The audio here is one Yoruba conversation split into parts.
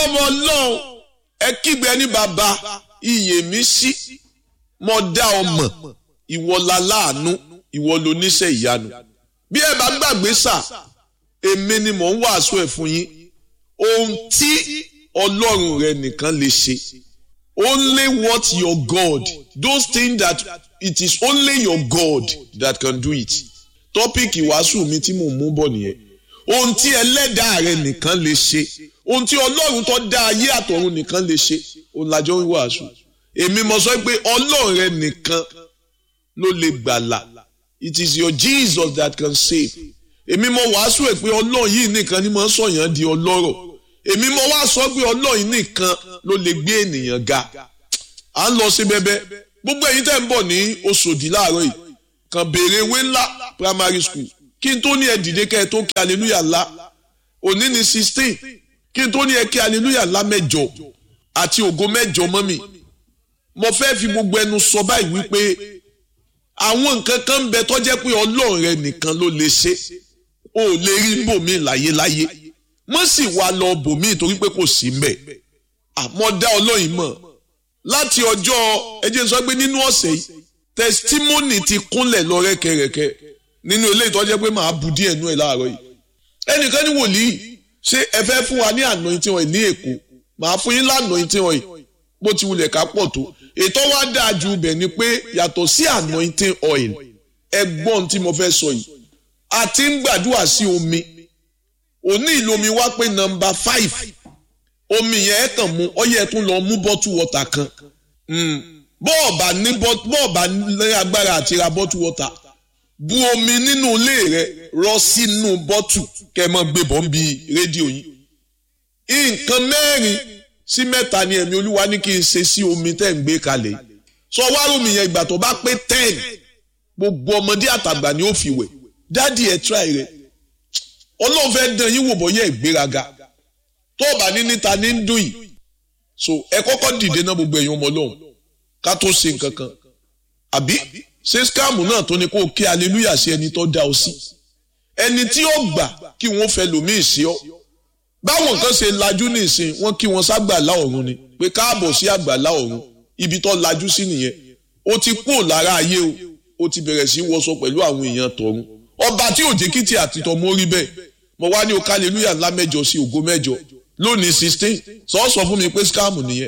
ọmọ ọlọ́run ẹ kígbe ní bàbá iyè mi sí mo dá ọmọ ìwọ la láàánú ìwọ ló níṣẹ́ ìyanu bí ẹ bá gbàgbé sà èmi ni mò ń wàásù ẹ̀ fún yín ohun tí ọlọ́run rẹ nìkan lè ṣe only what your God those things that it is only your God that can do it tọ́pìkì wàásù mi tí mò ń mú bọ̀ nìyẹn ohun tí ẹlẹ́dàá rẹ nìkan lè ṣe ohun tí ọlọ́run tó dá ayé àtọ̀run nìkan lè ṣe òun lájọ́ ń wàásù èmi mo sọ pé ọlọ́run rẹ nìkan ló lè gbàlà it is your Jesus that can save èmi mo wàásù ẹ̀ pé ọlọ́run yìí nìkan ni mo ń sọ̀yàn di ọlọ́rọ̀ èmi mo wá sọ pé ọlọ́run yìí nìkan ló lè gbé ènìyàn ga à ń lọ sí bẹ́bẹ́ gbogbo ẹ̀yin tẹ́ ń bọ̀ ní Òṣòdì láàárọ̀ yìí kàn béèrè ewé ńlá primary school kí n tó ní ẹ dìde kẹ́ ẹ tó kí hallelujah ńlá òní ni sixteen kí n tó ní ẹ kí hallelujah ńlá mẹ́jọ àti ògo mẹ́jọ mọ́mì mo fẹ́ fi gbogbo ẹnu sọ báyìí wípé àwọn nǹkan kan ń bẹ tó jẹ́ pé ọlọ́run rẹ nìkan ló lè ṣe o ò lè rí bòmí láyéláyé wọ́n sì wá lọ bòmí torí pé kò sí mbẹ̀ àmọ́ dá ọlọ́run mọ̀ láti ọjọ́ ẹ jẹ́ n sọ pé nínú ọ̀sẹ̀ yìí testimony ti kúnlẹ̀ lọ rẹ́kẹrẹ́kẹ́ nínú ilé ìtọ́jẹ́ pé màá bu díẹ̀ nú ẹ̀ láàárọ̀ yìí ẹnìkan ní wòlíì ṣé ẹ fẹ́ fún wa ní anointing oil ní èkó màá fún yín lanointing oil bó ti wulẹ̀ ká pọ̀ tó ètò wa dáa ju ibẹ̀ ni pé yàtọ̀ sí anointing oil ẹgbọ́n tí mo fẹ́ sọ yìí a ti ń gbàdúrà sí omi òní ìlomi wá pé nọ́mbà five omi yẹn ẹ kàn mú ọyẹ ẹ tún lọ mú bọ́tù wọ́tà kan bọ́ọ̀bà ní bọ́ọ̀bà ní agbára àti ra bọ́tù wọ́tà bu omi nínú ilé rẹ rọ sínú bọ́tù kẹ́ ẹ mọ́ gbé bọ́ ń bi rédíò yìí nǹkan mẹ́rin sí mẹ́ta ni ẹ̀mí olúwa ní kí n ṣe sí omi tẹ́ ń gbé kalẹ̀ sọ wá omi yẹn ìgbà tó bá pé ten gbogbo ọmọdé àtàgbà ni ó fi wẹ̀ dádì ẹ̀ tíráì rẹ̀ ọlọ́run fẹ́ dán yín wò bọ́yẹ̀ ìgbéraga tó o bá ní níta ní ń dùn yìí so ẹ kọ́kọ́ dìde náà gbogbo ẹ̀yin ọmọ ọlọ́run ká tó ṣe nǹkan kan àbí ṣé skáàmù náà tó ní kó o kí aleluya sí ẹni tó dá ọ sí ẹni tí ó gbà kí wọ́n fẹ́ lòmíì sí ọ báwọn kan ṣe lajú nísìn wọ́n kí wọ́n ságbàlá ọ̀run ni pé káàbọ̀ sí àgbàlá ọ̀run ibi tó lajú sí nìyẹn ó ti kúrò lára ayé o ó ti bẹ̀rẹ̀ sí wọṣọ pẹ̀lú àwọn èèyàn tọ̀run ọba tí òjé kìtì àti tọmọ rí bẹ́ẹ̀ mo wá ní o aleluya ńlá mẹ́jọ sí ògo mẹ́jọ lónìí sixteen sọ sọ fún mi pé scam nìyẹn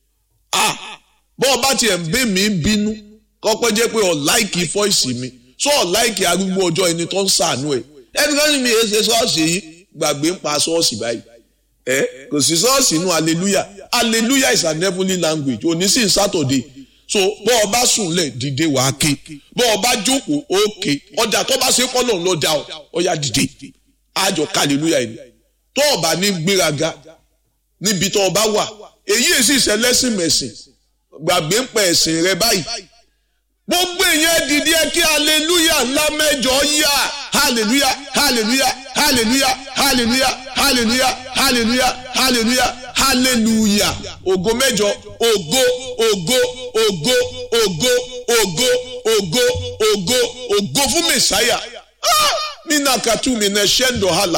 ah bọ́ ọba tiẹ̀ ń bẹ́ mi bínú kọ́pẹ́ jẹ́ pé ọ̀ láìkì fọ́ìsì mi sọ ọ̀ láìkì arúgbó ọjọ́ ẹni tó ń sàánú ẹ̀ ẹni kan ní mi èé ṣe ṣọ́ọ̀ṣì yìí gbàgbé ń pa ṣọ́ọ̀ṣì báyìí ẹ kò sí ṣọ́ọ̀ṣì inú hallelujah hallelujah is an heavenly language òní sí saturday so bọ́ ọba sùnlẹ̀ dìde wàá ké bọ́ ọba jókòó ó ké ọjà tó bá ṣe kọ́lọ̀ ló dá ọ ọ yá dìde àjọ hallelujah yìí tó ọba ní gbéraga níbi tó ọba wà èyí èsì ìṣẹlẹ́sìn mẹ̀sìn gbàgbé ń pẹ̀ ẹ̀sìn rẹ báyìí gbogbo èèyàn dìde ẹ kí hallelujah ńlá mẹ́jọ yá hallelujah hallelujah hallelujah hallelujah hallelujah hallelujah hallelujah hallelujah ògo mẹ́jọ ògo ògo ògo ògo ògo ògo ògo ògo fún mẹsàáyà nínú katumi ní ṣẹ́ńdọ̀ hàlà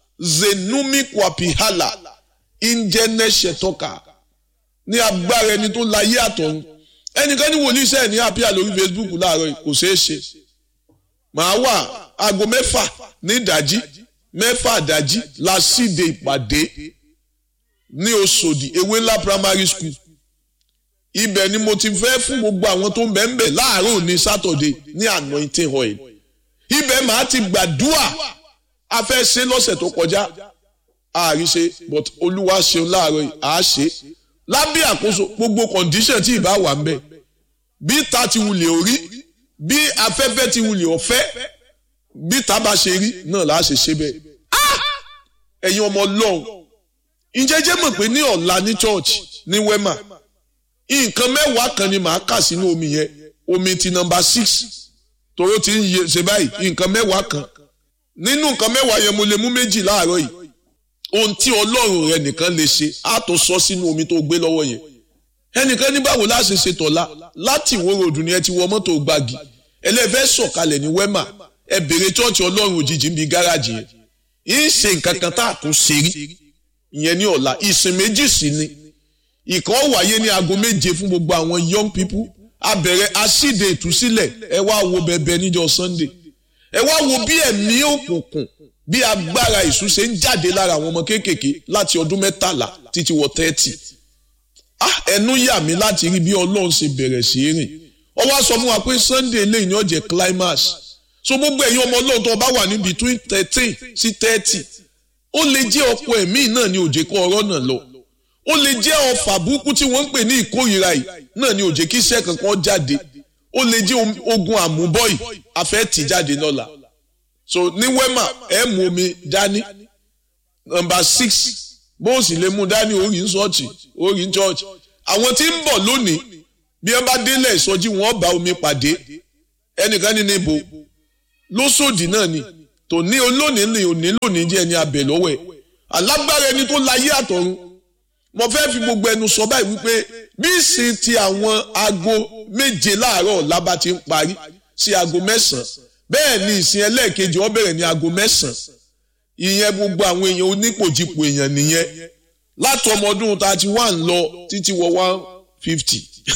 zenumi kwapi hàlà ìjẹ́nẹ́ ṣẹ̀tọ́ka ní agbára ẹni tó láyé àtọ̀run ẹnìkan ní wòlíì sẹ́ẹ̀ ní àpíà lórí Facebook láàárọ̀ kò ṣeé ṣe màá wà aago mẹ́fà ní ìdájí mẹ́fà ìdájí la síde ìpàdé ní Òṣòdì ewé ńlá primary school ibẹ̀ ni mo ti fẹ́ fún gbogbo àwọn tó ń bẹ̀ ń bẹ̀ láàárọ̀ ní Saturday ní anointing oil ibẹ̀ màá ti gbàdúà a fẹ́ ṣe lọ́sẹ̀ tó kọjá àárí ṣe but olúwa ṣeun láàárọ̀ yìí àá ṣe lábẹ́ àkóso gbogbo condition tí ìbá wà ń bẹ̀ bí ta ti wulẹ̀ orí bí afẹ́fẹ́ ti wulẹ̀ ọ̀fẹ́ bí ta bá ṣe rí náà láà ṣe ṣe bẹ́ẹ̀. ẹ̀yin ọmọ ọlọ́run ìjẹ́jẹ́ mọ̀ pé ní ọ̀la ní church ní wema nǹkan mẹ́wàá kan ni màá kà sínú omi yẹn omi ti nọmba six tóró ti ń ṣe báyìí nǹkan mẹ́wàá kan nínú nǹkan mẹ́wàá yẹn mo lè mú méjì láàárọ̀ yìí ohun tí ọlọ́run rẹ nìkan lè ṣe á tó sọ sínú omi tó gbé lọ́wọ́ yẹn ẹnìkan ní báwo láṣẹ ṣe tọ̀la láti ìwó ròdù ni ẹ ti wọ mọ́tò gbági ẹlẹ́fẹ́ sọ̀kalẹ̀ ní wẹ́mà ẹ bèrè chọ́ọ̀chì ọlọ́run òjijì ń bi gáràjì yẹn ń ṣe nǹkan kan tá a tún ṣe rí ìyẹn ní ọ̀la ìsìn méjì sí ni ìkan wáyé ní aago méje fún gbogbo àwọn young people abẹ̀rẹ̀ asíde ìtúsílẹ̀ ẹ wá wo bẹ̀bẹ̀ níjọ́ sunday ẹ wá wo bí ẹ̀mí òkùnkùn bí agbára ìṣú ṣe ń jáde lára àwọn ọmọ kéékèèké láti ọdún mẹ́tàlá títí wọ tẹ́tì ah ẹnu yà mí láti rí bí ọlọ́run ṣe bẹ̀rẹ̀ sí í rìn ó wá sọ fún wa pé sunday lẹ́yìn ní ọ̀jẹ̀ climax so gbogbo ẹ̀yin ọmọ ọlọ́run tó bá wà ní between thirteen sí thirty ó lè jẹ́ ọ̀pọ̀ ẹ̀mí náà ní òjè kọ́ ọ̀rọ̀ náà lọ ó lè jẹ́ ọfà burúkú tí wọ́n ń pè ní ìkórìíra yìí náà ní òjè kí iṣẹ́ kankan jáde ó lè jẹ́ ogun àmúbọ́yì afẹ́ tì jáde lọ́la so ní wema ẹ mú omi dání nọ́mbà six bó o sì lè mú dání orí ń ṣọ́ọ̀ṣì orí ń ṣọ́ọ̀ṣì àwọn tí ń bọ̀ lónìí bí wọ́n bá délẹ̀ ìsọjí wọn bá omi pàdé ẹnìkan ní níbo lóṣòdì náà ni tòní olónìí ni òní lónìí jẹ́ ẹni abẹ lọ́wọ́ ẹ̀ alágbára ẹni tó láyé àtọ̀run mo fẹ́ fi gbogbo ẹnu sọ báyìí wípé bí ìsìn ti àwọn aago méje láàárọ̀ ọ̀la bá ti ń parí sí aago mẹ́sàn-án bẹ́ẹ̀ ni ìsìn ẹlẹ́ẹ̀kejì ó bẹ̀rẹ̀ ní aago mẹ́sàn-án ìyẹn gbogbo àwọn èèyàn onípòjìpò èèyàn nìyẹn láti ọmọ ọdún thirty one lọ títí wọ one fifty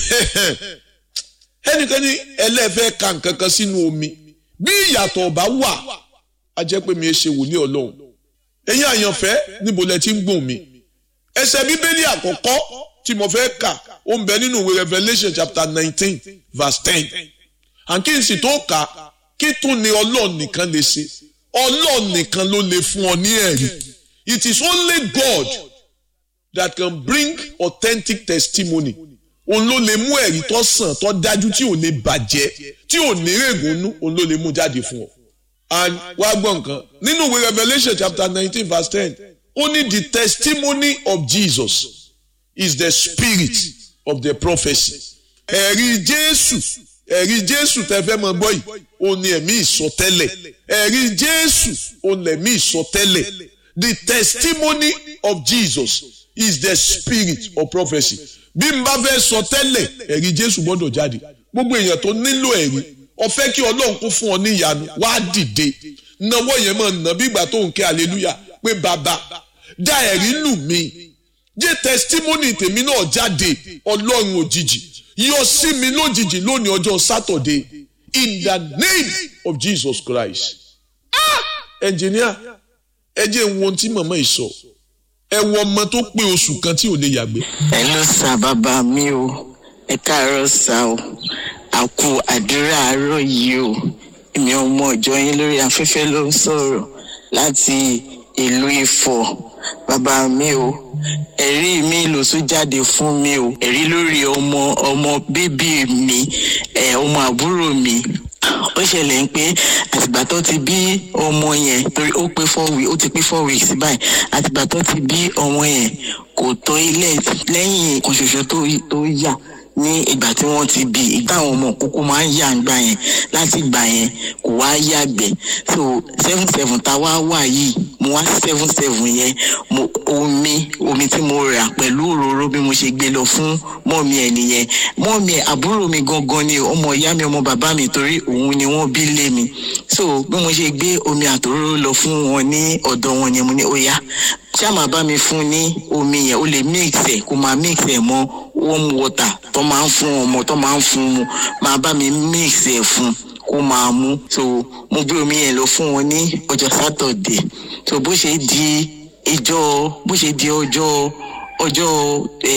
ẹnìkan ní ẹlẹ́fẹ́ ka nǹkan kan sínú omi bí ìyàtọ̀ ọ̀bá wà á jẹ́ pé mi ẹ ṣe wòlíì ọlọ́run ẹ̀yin àyànfẹ́ níbo lẹ ti ń gbọ̀n mi ẹsẹ̀ bíbélì àkọ́kọ́ tí mo fẹ́ kà ó ń bẹ nínú ìwé Revelation chapter nineteen verse ten àǹkí n sì tó kà kí tún ni ọlọ́run nìkan lè ṣe ọlọ́run nìkan ló lè fún ọ ní ẹ̀rí it is only God that can bring authentic testimony òun ló lè mú ẹ̀rí tó sàn tó dájú tí ò lè bàjẹ́ tí ò ní règùnú òun ló lè mú jáde fún ọ. and wá gbọ́ nǹkan nínú ìwé Revelation chapter nineteen verse ten only the testimony of Jesus is the spirit of the prophecy. ẹ̀rí Jésù ẹ̀rí Jésù tẹ́ fẹ́ mọ gbọ́ yìí òun ni ẹ̀mí ìsọtẹ́lẹ̀ ẹ̀rí Jésù òun lẹ̀mí ìsọtẹ́lẹ̀ the testimony of Jesus is the spirit of prophecy bí n bá fẹ́ sọ tẹ́lẹ̀ ẹ̀rí Jésù gbọ́dọ̀ jáde gbogbo èèyàn tó nílò ẹ̀rí ó fẹ́ kí Ọlọ́run kó fún ọ ní ìyanu wá dìde náwó yẹn máa nà bí ìgbà tó ń kẹ́ hallelujah pé bàbá dá ẹ̀rí lù mí jẹ́ testimony tèmi náà jáde Ọlọ́run òjijì yọ sí mi lójijì lónìí ọjọ́ Saturday in the name of Jesus Christ ẹnjìníà ẹ jẹ́ ń wo ohun tí màmá yìí sọ ẹ wo ọmọ tó pé oṣù kan tí ò lè yàgbé. ẹ ló sa bàbá mi o ẹ káàárọ̀ sá o àkú àdúrà àárọ̀ yìí o èmi ọmọ ìjọ yín lórí afẹ́fẹ́ ló ń sọ̀rọ̀ láti ìlú Ifọ̀ bàbá mi o ẹ̀rí mi ló tún jáde fún mi o ẹ̀rí lórí ọmọ ọmọ bíbí mi ẹ̀ ọmọ àbúrò mi ó ṣẹlẹ̀ ń pé àtìgbà tó ti bí ọmọ yẹn torí ó pé four weeks ó ti pé four weeks báyìí àtìgbà tó ti bí ọmọ yẹn kò tó ilé lẹ́yìn kan ṣoṣo tó yà ní ìgbà tí wọ́n ti bí ìgbà àwọn ọmọ kókó máa ń yà ńgbà yẹn láti ìgbà yẹn kò wá yàgbẹ́ so seven seven tá a wá wà yìí mo wá seven seven yẹn mo omi omi tí mo rà pẹ̀lú òróró bí mo ṣe gbé lọ fún mọ́ọ̀mí ẹ̀ nìyẹn mọ́ọ̀mí ẹ̀ àbúrò mi gangan ni ọmọ ìyá mi ọmọ bàbá mi torí òun ni wọ́n bí lé mi so bí mo ṣe gbé omi àtòróró lọ fún wọn ní ọ̀dọ̀ wọn yẹn mo ní ó yá ṣá máa bá mi fún ní omi yẹn ó lè mix ẹ̀ kó máa mix ẹ̀ mọ́ warm water tó máa ń fún ọmọ tó máa ń fún mu máa bá mi mix ẹ̀ fún kó máa mú so mo gbé omi yẹn lọ fún wọn ní ọjọ́ sátọ̀dẹ̀ so bó ṣe di ìjọ bó ṣe di ọjọ́ ọjọ́